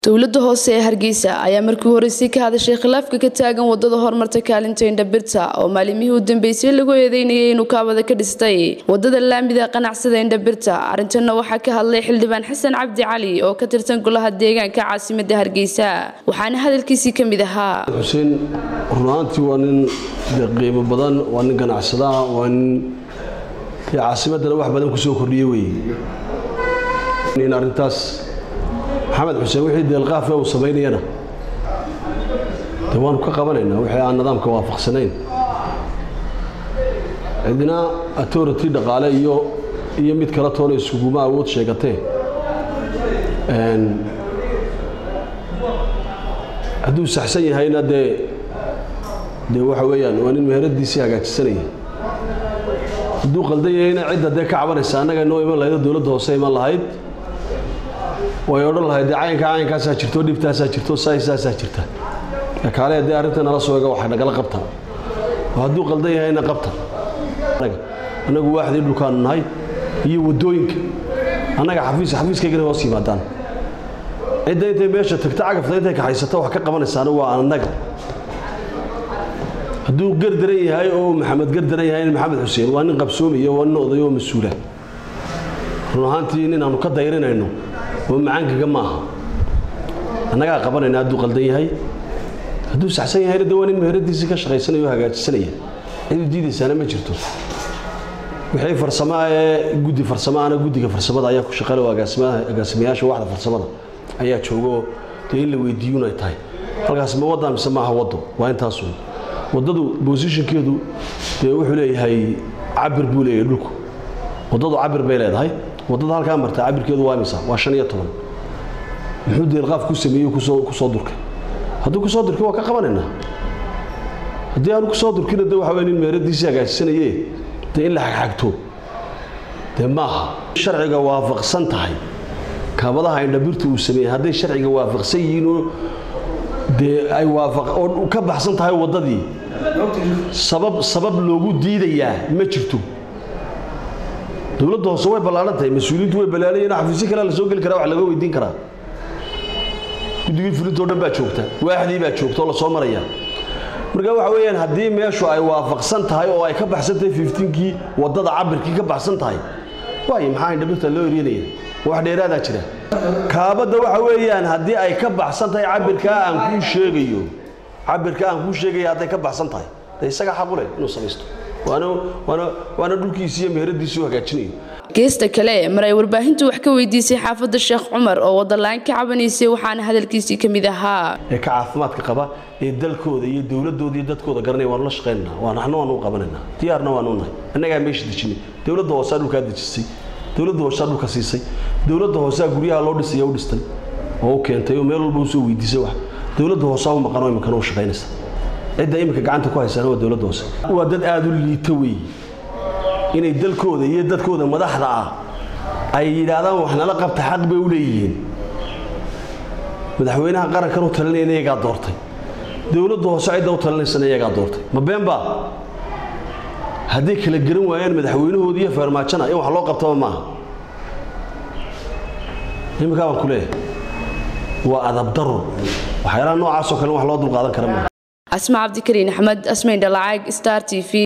dowlada hoose ee hargeysa ayaa markii horeysay ka hadashay khilaafka ka taagan wadada horumarta kaalinta indhabirta oo maalimihii u dambeysay lagu eedeynayay inuu kaabada ka dhistay wadada laamida qanacsada indhabirta arintana waxaa ka hadlay xildhibaan xasan cabdi cali oo ka tirsan golaha deegaanka caasimada hargeysa waxaana hadalkiisii ka mid ahaa xuseen runaantii waa nin qiimo badan waa nin ganacsadaha waa nin caasimadana wax badan kusoo kordhiye wey in arintaas maxamed xuseen wixii deelqaafe uu samaynayana de waanu ka qabanaynaa wixii aan nidaamka waafaqsanayn cidina authority dhaqaale iyo iyo mid kala toona isuguma awood sheegatee hadduu saxsan yahayna dee dee waxa weeyaan waa nin meheradiisii hagaajisanaya hadduu qaldan yahayna cidda dee ka cabanaysa annaga inoo iman lahayd dowladda hoose iman lahayd way odhan lahayd dee caynkaa caynkaasaa jirto dhibtaasaa jirto saasaasaa jirta kaale dee arrinta nala soo ega waxay nagala qabtaa oo hadduu qaldan yahayna qabta annagu waaxdii dhulkaanu nahay iyo waddooyinka annaga xafiis xafiiskaygana hoos yimaadaan cidda intay meesha tagta cagafta intay kaxaysato wax ka qabanaysaana waa annaga hadduu gardaran yahay oo maxamed gardaran yahay maxamed xuseen waa nin qabsoomiya waa nin oday oo mas-uula run ahaantii nin aanu ka dayrinayno oo macaankaga ma aha annagaa qabanayna hadduu qaldan yahay hadduu saxsan yahayna de waa nin meheradiisii ka shaqaysanaya oo hagaajisanaya ciduu diidaysaana ma jirto wixii farsamo ee guddi farsamaana guddiga farsamada ayaa ku shaqale oo agaasimayaasha waxda farsamada ayaa joogaoo dee in la weydiiyun ay tahay halkaas ma waddaa mise maaha waddo waa intaasun waddadu bosishinkeedu dee wuxuu leeyahay cabir buu leeyahay dhulku waddadu cabir bay leedahay waddada halkaa marta cabirkeedu waa imisa waa shan iyo toban muxuu deelqaaf ku sameeyey kusoo kusoo durkay hadduu kusoo durkay waa ka qabanaynaa haddii aanu kusoo durkina de waxa wey nin meeradiisii hagaajisanaye dee in la xagxagto dee maaha sharciga waafaqsan tahay kaabadaha indhabirta uu sameeyey hadday sharciga waafaqsan yihiinoo dee ay oo ka baxsan tahay waddadii sabab sabab loogu diidayaa ma jirto dowladda hoose way ballaaran tahay mas-uuliyiintu way ballaalayeen xafiisyo kalea la soo geli karaa wax laga weydiin karaa guddigii fulintoo dhan baa joogta waaxdii baa joogta oo lasoo maraya marka waxa weeyaan haddii meeshu ay waafaqsan tahay oo ay ka baxsan tahay fiftiinkii waddada cabirkii ka baxsan tahay waayo maxaa indhabirta loo eryanaya wax dheeraadaa jira kaabadda waxa weeyaan haddii ay ka baxsan tahay cabirkaa aan kuu sheegayo cabirkaa aan kuu sheegaya hadday ka baxsan tahay de isaga xaqu leh inuu samaysto waana dhulkiisi iyo meheradiisii u hagaajinayo geesta kale mar ay warbaahintu wax ka weydiisay xaafadda sheekh cumar oo waddalaan ka cabanaysay waxaana hadalkiisii ka mid ahaa ee ka caafimaadka qaba ee dalkooda iyo dowladooda iyo dadkooda garanaya waanu la shaqaynanaa waa naxna waanu qabanaynaa diyaarna waanu nahay annagaa meesha dejinay dowladda hoosaa dhulkaa dejisay dowladda hoosaa dhulka siisay dowladda hoosaa guryaha loo dhisaya u dhistay oo u keentay oo meel walba usoo weydiisay wax dowladda hoosaa u maqanoo iminkana u shaqaynaysa cidda iminka gacanta ku haysaana waa dowladda hoose waa dad aada u liita weeye inay dalkooda iyo dadkooda madaxda ah ay yidhaahdaan wax nala qabta xaq bay u leeyihiin madaxweynaha qarankan u talinayana iyagaa doortay dowladda hoose cidda u talinaysana iyagaa doortay ma beenba hadday kala garan waayaan madaxweynahoodii iyo feermaajana in wax loo qabtaba maaha iminkaa baan ku leeyahay waa adabdaro waxyaalaha noocaasoo kale wax loo dulqaadan kara maaha asma cabdikariin axmed asmayn dhalacaag star t v